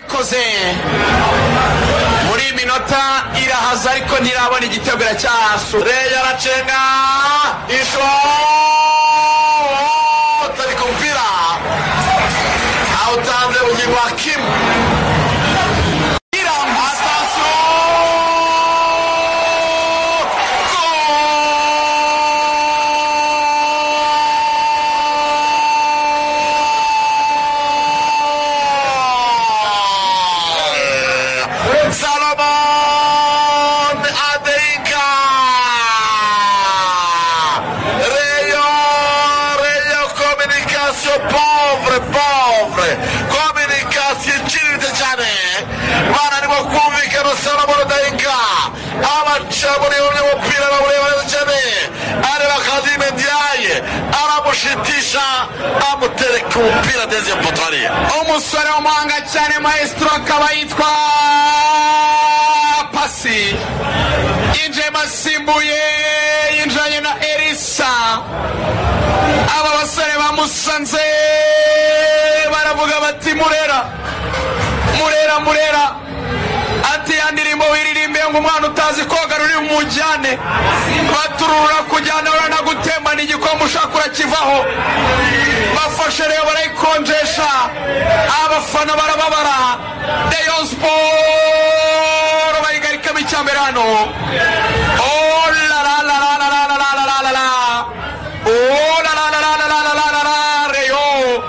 ikoze muri iyi minota irahaza ariko ntirabona igitego iracyahasu reya aracenga ishota ni ku mupira awutanze ugingo wa kimu atasiyo Salomon Adenka Reyo Reyo Comunicazione povere povere Comunicazione Ciritejane bararimo kumvikana Salomon Adenka abaca muri umwe mupira na muri Adenjane areba Kadime Ndiaye aramushitisha amutereka umupira deuxième potwariye umusore w'umuhanga cyane maestro akaba yitwa pasi yinjiyemo asimbuye yinjiranye na erisa aba basore bamusanze baravuga bati murera murera murera ati ya ndirimbo wiririmbiye ngo umwana utazi koga ruri bumujyane baturura kujyana uranagutemba ni igikombe ushaka urakivaho bafashe rero barayikonjesha abafana barababara deyo siporo bayigarikamo icyambere hano Oh la la la la la la la la la la la. Oh la la la la la la la la la la. Reyo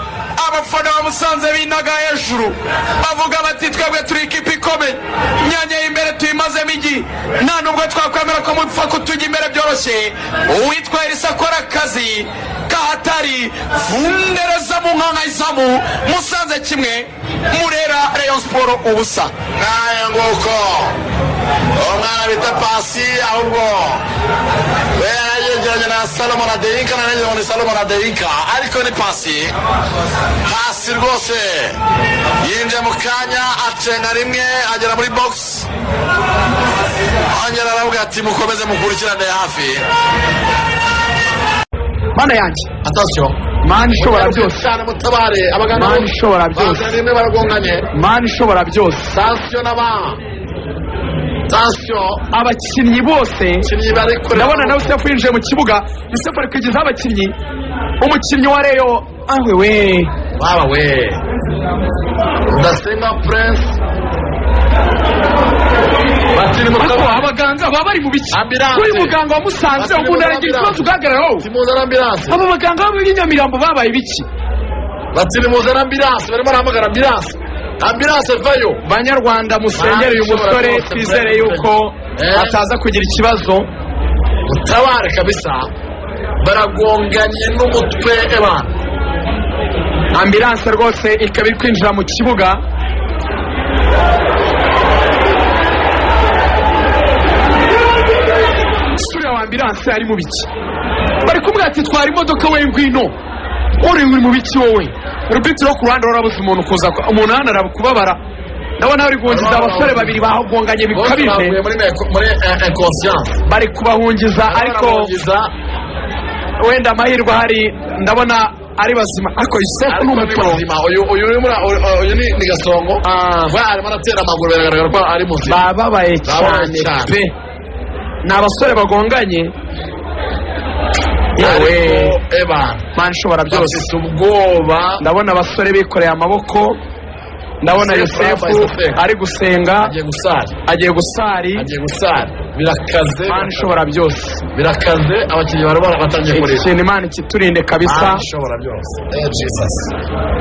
abafana ba musanze binaga hejuru bavuga bati twebwe turi ikipe ikomeye imyanya y'imbere tuyimazemo igi nta nubwo twakwemera ko mupfa kutujya imbere byoroshye uwitwa elisa akora akazi kahatari vundereza mu nkanga izamu musanze kimwe murera reyo siporo ubusa naye nguko uwo mwana bita pasi ahubwo wera yegeranye na salomo na deyinka na negeranye na salomo na deyinka ariko ni pasi hasi rwose yinjiye mu kanya acenga rimwe agera muri bogisi ongera aravuga ati mukomeze mukurikirane hafi mana yanjye atasiyo mana ishobora byose cyane mutabare abagana Mana ishobora byose. bazanye rimwe baragonganye mana ishobora byose tansiyo n'aba tansiyo abakinnyi bose abakinnyi bari kure ndabona nawe sefu yinjiye mu kibuga yusefu ari kwigizaho abakinnyi umukinnyi wa reyo awe we Baba we. Rudasingwa Prince. Bakiri mu ariko kabari. abaganga baba bari mu biki Ambulance. kuri muganga wamusanze Bashyira umuntu muri aragira ambulance. ikibazo ugahagarara wowe Timuze n'ambiranse. abo baganga bo muri nyamirambo babaye biki Bakiri muze n'ambiranse. Barimo barahamagara ambiranse. Ambiranse vayo. banyarwanda musengere uyu Mana ishobora musore byose, twizere Prince. yuko Eh. ataza kugira ikibazo Utabare kabisa. Baragonganye n'umutwe ebana. ambilanse rwose ikaba iri kwinjira mu kibuga suriya wa ambilanse ari mu biki bari kumubwira ati twara imodoka we ngwino uri uri mu biki wowe urupitiro wo ku ruhande warabuze umuntu kuza ku- umuntu hano arabikubabara ndabona bari guhungiza abasore babiri bagonganye Bose bikabije bavuye muri me- muri eh, inconscience. bari kubahungiza ariko Barabongiza. wenda amahirwe ahari ndabona ari bazima ariko yusefu ni Ariko ni umuporo muzima. Uyu uyu ni muri- uyu- uyu ni ni gasongo. We arimo aratera amaguru biragaragara ko ari muzima. Bababaye bababaye cyane cyane. pe ni abasore bagonganye yewe Ariko ebana. mana ishobora byose bafite ubwoba ndabona abasore bikoreye amaboko ndabona Yosefu yosefu yabaye Yosefu. ari gusenga agiye gusara agiye gusari agiye gusara birakaze mana ishobora byose birakaze abakinnyi barimo batangiye iki kurira kintu imana ikiturinde kabisa Mana ishobora byose Eh, Jesus.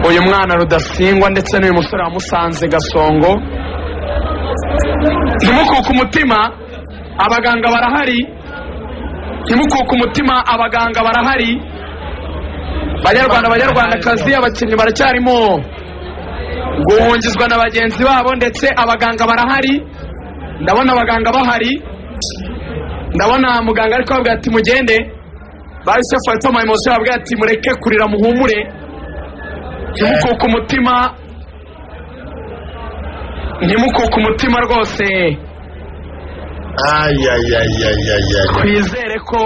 uyu mwana rudasingwa ndetse n'uyu musore wamusanze gasongo ntimukuke umutima abaganga barahari ntimukuke umutima abaganga barahari banyarwanda banyarwandakazi abakinnyi baracyarimo guhungizwa na bagenzi babo ndetse abaganga barahari ndabona abaganga bahari ndabona muganga ari kubabwira ati mugende ba yusefu wahita mu emosi babwira ati mureke kurira muhumure ntimukuke umutima ntimukuke umutima rwose Ay, ay, ay, ay, ay, ay. twizere ko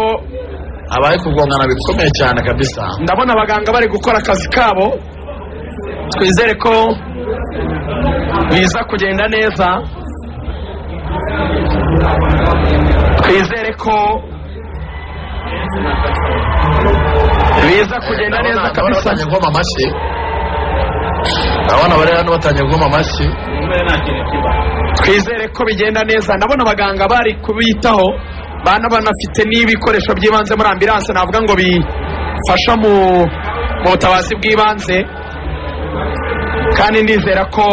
abaye kugongana bikomeye cyane kabisa ndabona abaganga bari gukora akazi kabo twizere ko biza kugenda neza twizere ko biza kugenda neza ndabona kabisa batangiye guhoma amashyi ndabona bari hano batangiye guhoma amashyi twizere ko bigenda neza ndabona abaganga bari kubitaho bana banafite n'ibikoresho by'ibanze muri ambilanse navuga ngo bifasha mu mu butabazi bw'ibanze kandi ndizera ko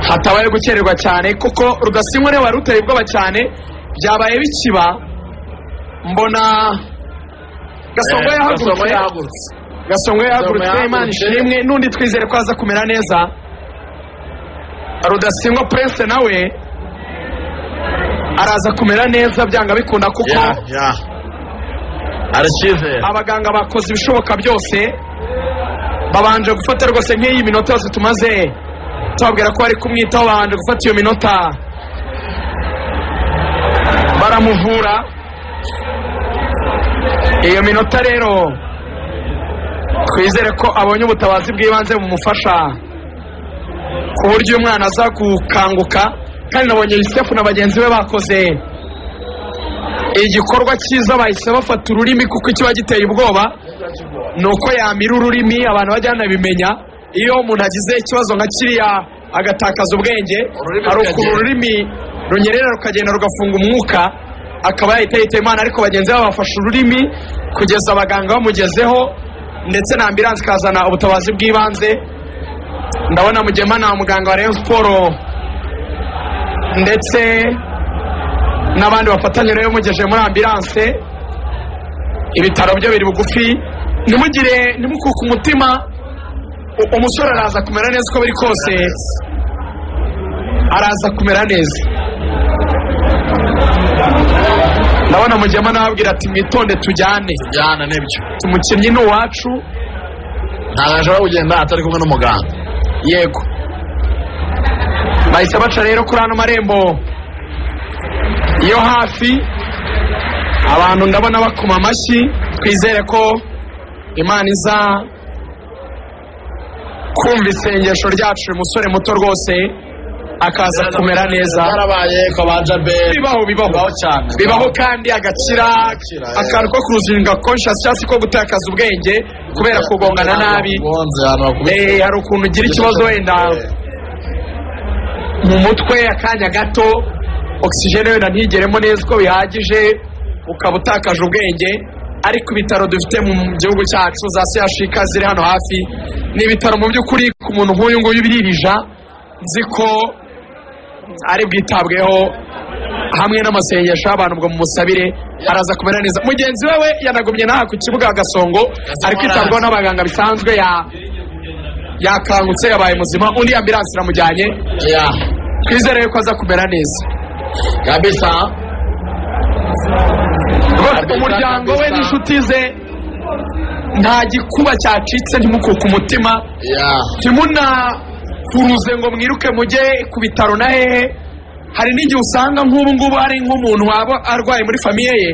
hatabaye gukererwa cyane kuko rudasinywa niwe wari uteye ubwoba cyane byabaye bikiba mbona gasongo Eh, Gasongo yahagurutse yahagurutse gasongo yahagurutse yahagurutse. imana ishimwe n'undi twizere ko aza kumera neza rudasingwa prince nawe araza kumera neza byanga bikunda kuko ya ya aracyizera abaganga bakoze ibishoboka byose babanje gufata rwose nk'iyi minota yose tumaze tubabwira ko bari kumwitaho babanje gufata iyo minota baramuvura iyo minota rero twizere ko abonye ubutabazi bw'ibanze bumufasha ku buryo uyu mwana aza gukanguka kandi nabonye yusufu na bagenzi be bakoze igikorwa cyiza bahise bafata ururimi kuko ikiba giteye ubwoba ni uko yamira ururimi abantu bajya banabimenya iyo umuntu agize ikibazo nka kiriya agatakaza ubwenge Ururimi hari ukuntu rukagenda. ururimi runyerera rukagenda rugafunga umwuka akaba yahita yitaba imana ariko bagenzi be bafashe ururimi kugeza abaganga bamugezeho ndetse na ambilanse ikazana ubutabazi bw'ibanze ndabona mugema na muganga wa rayon siporo ndetse n'abandi bafatanya nayo mugeje muri ambilanse ibitaro byo biri bugufi ntimugire ntimukuke umutima u- umusore araza kumera neza uko biri kose araza kumera neza ndabona mugema nababwira ati mwitonde tujyane jyana nibyo umukinnyi ni uwacu ntabwo ashobora kugenda atari kumwe n'umuganga yego bahise baca rero kuri ano marembo yo hafi abantu ndabona bakoma amashyi twizere ko imana iza kumva isengesho ryacu uyu musore muto rwose akaza kumera neza byarabaye ko banja be bibaho bibaho bibaho cyane bibaho kandi agakira Agakira, akantu ko kuruzinga conscious cyangwa se ko gutakaza ubwenge kubera kugongana nabi Bakugonze, ahantu bakubise. Eh, hari ukuntu ugira ikibazo wenda mu mutwe akanya gato ogisijene wenda ntigeremo neza uko bihagije ukaba utakaje ubwenge ariko ibitaro dufite mu gihugu cyacu za sehashika ziri hano hafi ni ibitaro mu by'ukuri ku muntu nk'uyu nguyu biririja nzi ko ari bwitabweho hamwe n'amasengesho y'abantu ngo mumusabire araza kumera neza mugenzi we we yanagumye n'aha ku kibuga gasongo ari kwitabwaho n'abaganga bisanzwe ya- yakangutse yabaye muzima undi ambilansi iramujyanye ya twizere yuko aza kumera neza kabisa rwose umuryango we n'inshuti ze nta gikuba cyacitse ntimukuke umutima ya ntimunakuruze ngo mwiruke mujye ku bitaro na hehe hari n'igihe usanga nk'ubu ngubu hari nk'umuntu waba arwaye muri famiye ye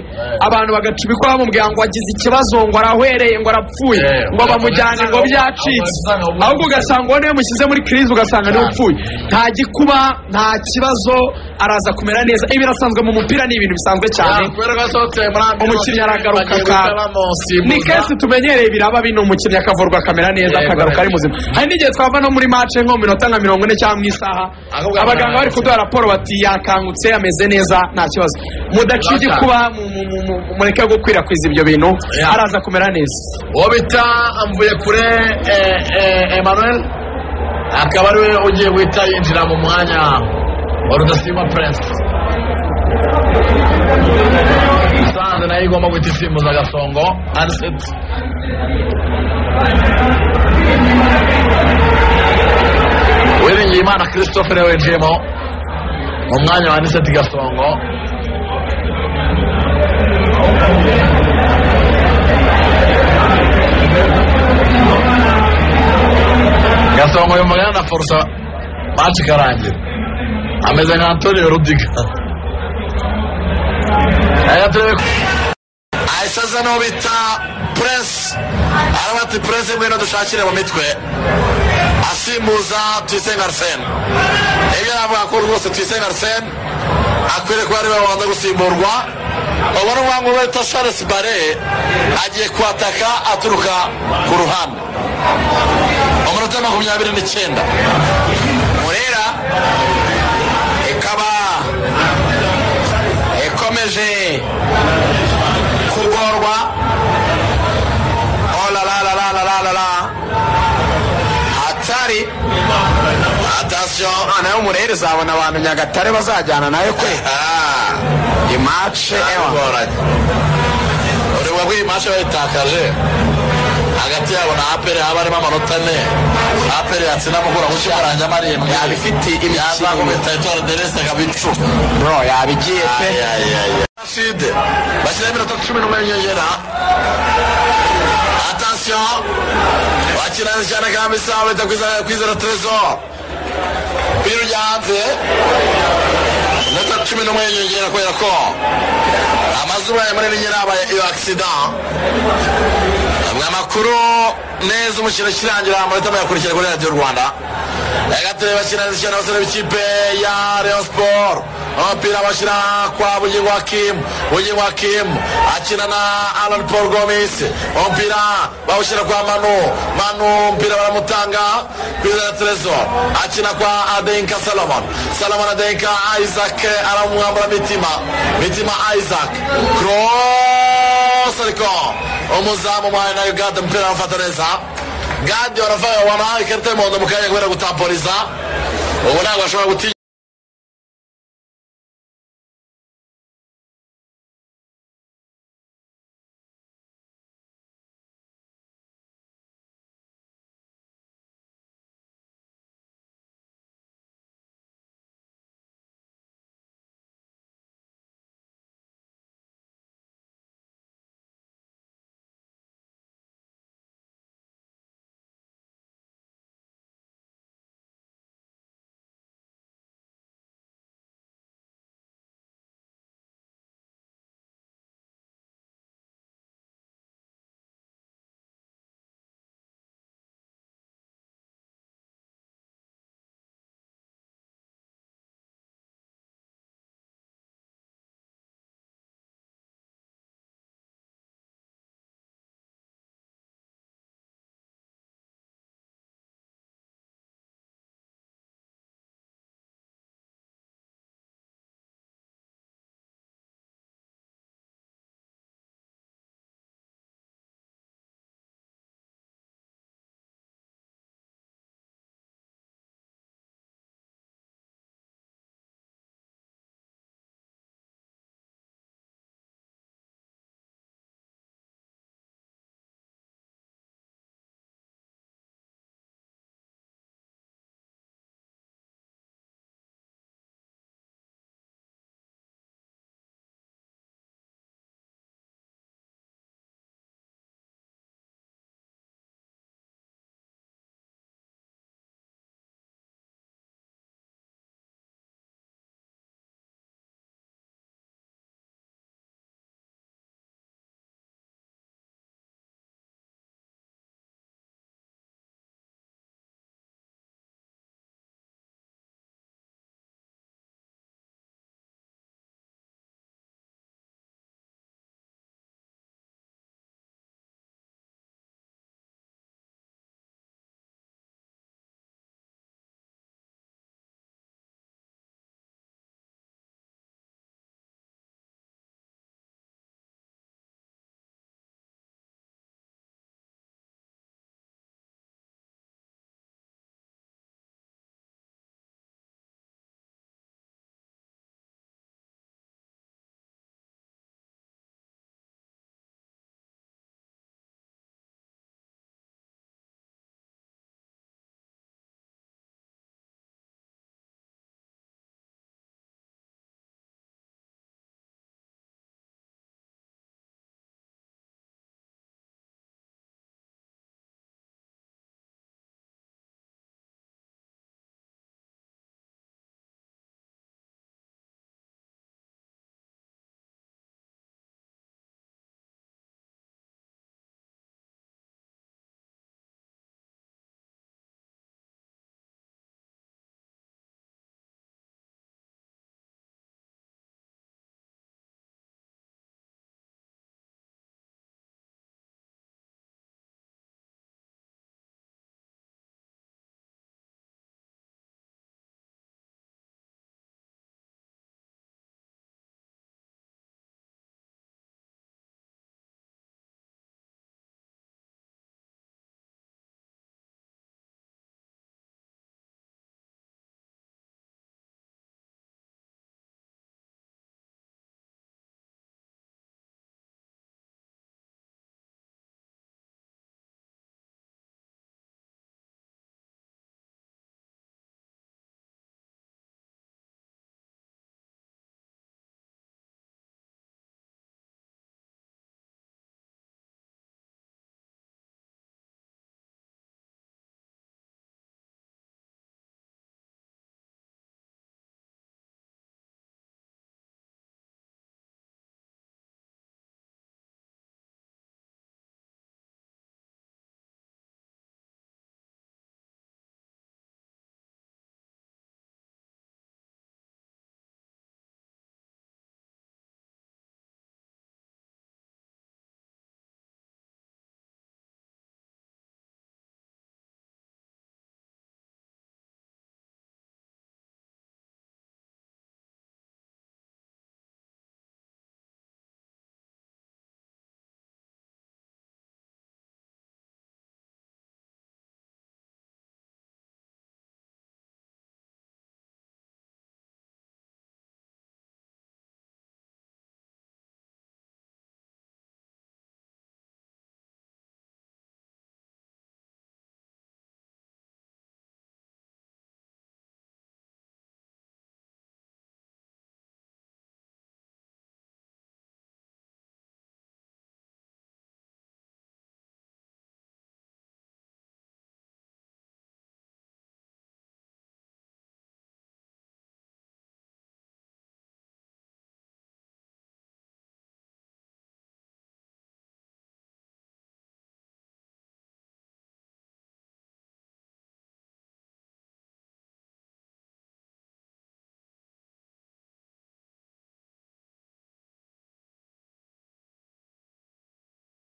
abantu bagacubikwa bamubwira ngo agize ikibazo ngo arahwereye ngo arapfuye Eh, ngo bamujyane ngo byacitse ahubwo ugasanga uwo niwe mushyize muri kirizi ugasanga niwe upfuye nta gikuba nta kibazo araza kumera neza ibi birasanzwe mu mupira ni ibintu bisanzwe cyane kubera ko yasohotse muri ambulance, umukinnyi aragaruka bagiye ka- guhita bamusimbuza. ni kenshi tumenyereye biraba bino umukinnyi akavurwa akamera neza Yego, akagaruka ari yego. muzima hari n'igihe twava no muri mace nko mu minota nka mirongo ine cyangwa mu isaha Ahubwo abaganga bari akamera kuduha raporo bati yakangutse ameze neza nta kibazo mudaca igikuba mu- mu- mu- mu- mureke gukwirakwiza ibyo bintu Ya. araza kumera neza uwo bita amvuye kure eh, eh, emmanuel akaba ariwe ugiye guhita yinjira mu mwanya wa rudasimba prince musanze nayo igomba guhita isimbuza agasongo aniseti wiringiye imana christophe niwe winjiyemo mu mwanya wa aniseti gasongo gasongo uyu mugana na forza maci ikarangira ameze nka antonio rudiga Aya turebe ko- ahise aza n'uwo bita puresi aravuga ati puresi ngwino dushakire mu mitwe asa gusimbuza tuyisenga arisene ibyo navuga ko rwose tuyisenga arisene akwiriye kuba ariwe wabanza gusimburwa ubona umwanya wita charles bare agiye kwataka aturuka ku ruhande umunota makumyabiri n'icyenda murera ikaba ikomeje kugorwa olalalalalalala hatari atasiyo nawe umurera izabona abantu nyagatare bazajyana nawe kwe imace ewa bigoranye ureba ko iyi mashe bayitakaje hagati yabo na aperi haba harimo amanota ane aperi yatsinda mukura mu cyarangira amarindwi yaba ifite yaza imikino kubita itora derese akabicuma bro yaba igiye pe rashide bashyiraho iminota cumi n'umwe y'inyongera atasiyo bakirana cyane kandi isaha bahita kwizera kwizera terezo birirya hanze iminota cumi n'umwe y'inyongera kubera ko amazuba ya manini nyirabaye iyo agisida amwe amakuru neza umukino ukirangira amanota muyakurikira kuri radiyo rwanda yagateye bakina ishyano abasore b'ikipe ya rayon sport umupira bashyira kwa bugingo hakim bugingo hakim akina na alan paul gomis umupira bawushyira kwa manu manu umupira baramutanga kwizera terezo akina kwa adenka salomon salomon adenka isaac aramwambura mitima mitima isaac cross ariko umuzamu mwayo na uganda umupira arafata neza gadi waravuga wana ikarita y'umuhondo mu kanya kubera gutamporiza ubu ntabwo ashobora gutinya